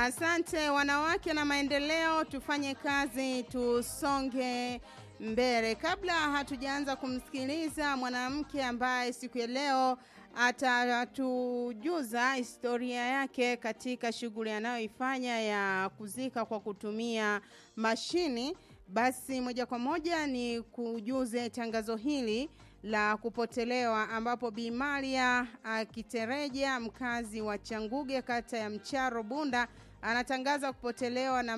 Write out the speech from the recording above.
Asante wanawake na maendeleo, tufanye kazi, tusonge mbele. Kabla hatujaanza kumsikiliza mwanamke ambaye siku ya leo atatujuza historia yake katika shughuli anayoifanya ya kuzika kwa kutumia mashini, basi moja kwa moja ni kujuze tangazo hili la kupotelewa ambapo Bi Maria Kitereja mkazi wa Changuge kata ya Mcharo Bunda anatangaza kupotelewa na